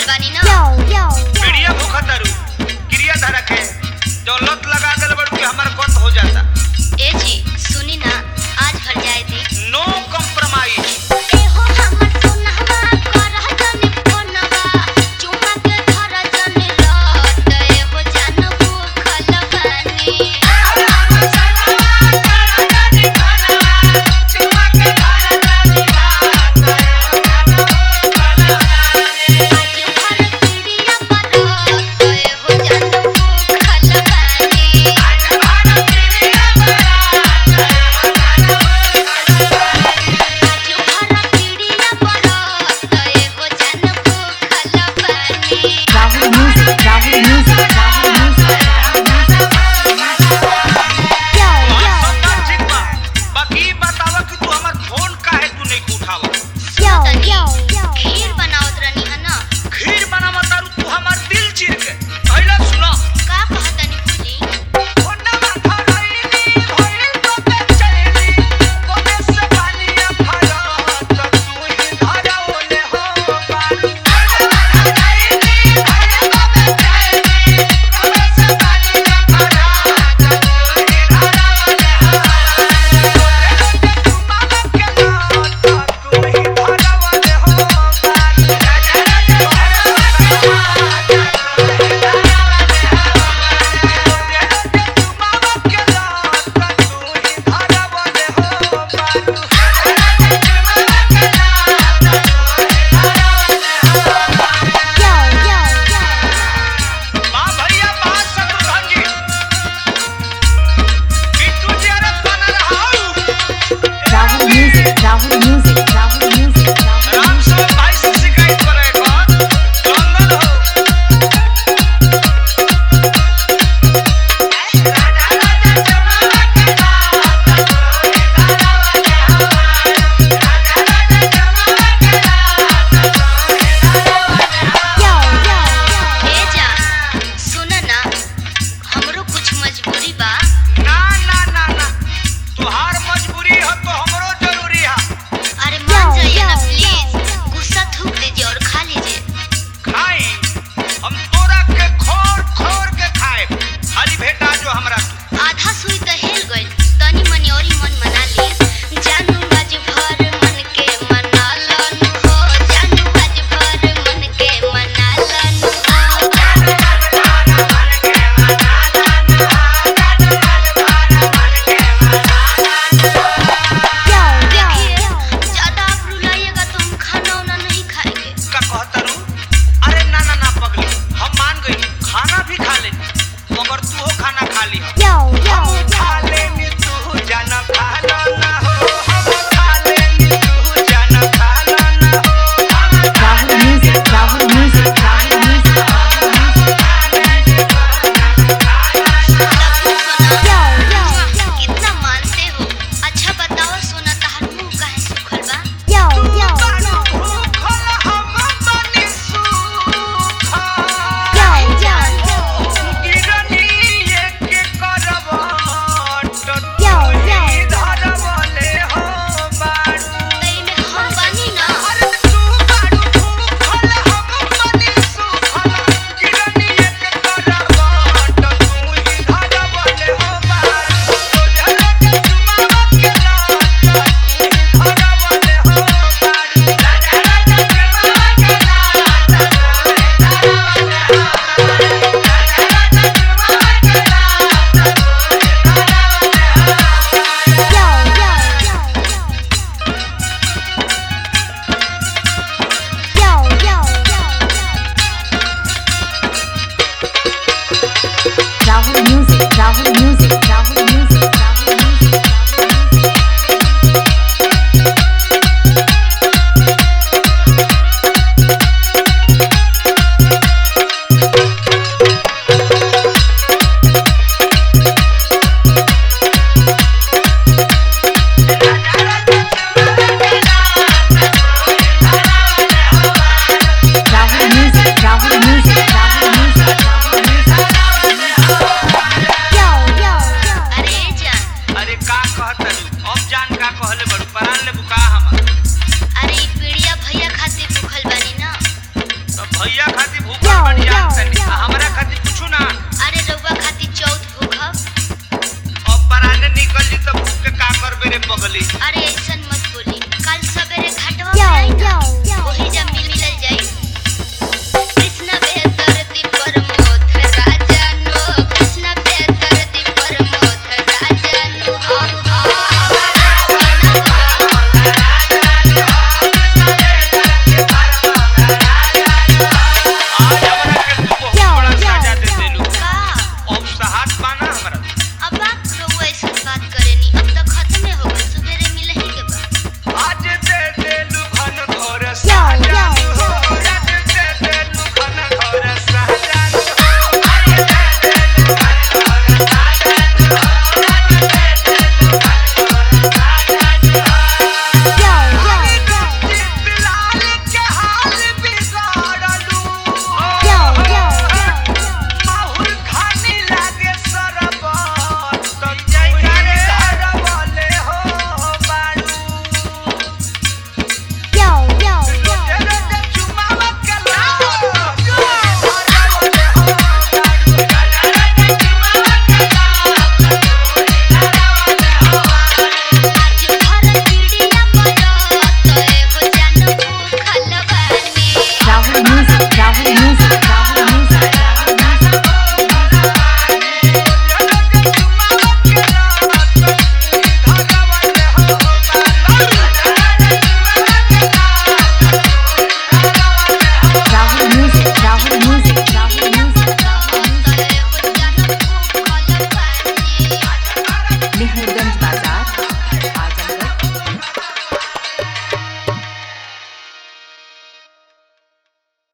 बानी ना पीड़िया भूखा तारू क्रिया धारा के जो लत लगा दिल बड़ू के हमार कत हो जाता ए जी सुनी ना आज भर जाए दी नो कॉम्प्रोमाइज एहो हमर सोनहवा करह जने फोनवा चुमा के धर जने लत एहो जान भूखल बानी आज भर पीड़िया परत एहो जान भूखल बानी आज भर पीड़िया परत एहो जान भूखल बानी Rahul Music, Rahul Music, Rahul Music, Rahul सब ठीक बा बाकी ई बतावा कि तू हमार फोन काहे तू नहीं उठावा खीर बनावत रहनी है ना खीर बनावा तारू तू हमार दिल चीर के पहले सुनो का कहतनी पूजी फोनवा धरैली भइल तो पे चलेली कोने से पानिया भरत तू ही धरौले हो बारू भैया खातिर भूखल बनी जान तनी आ हमरा खातिर कुछ ना अरे रउआ खातिर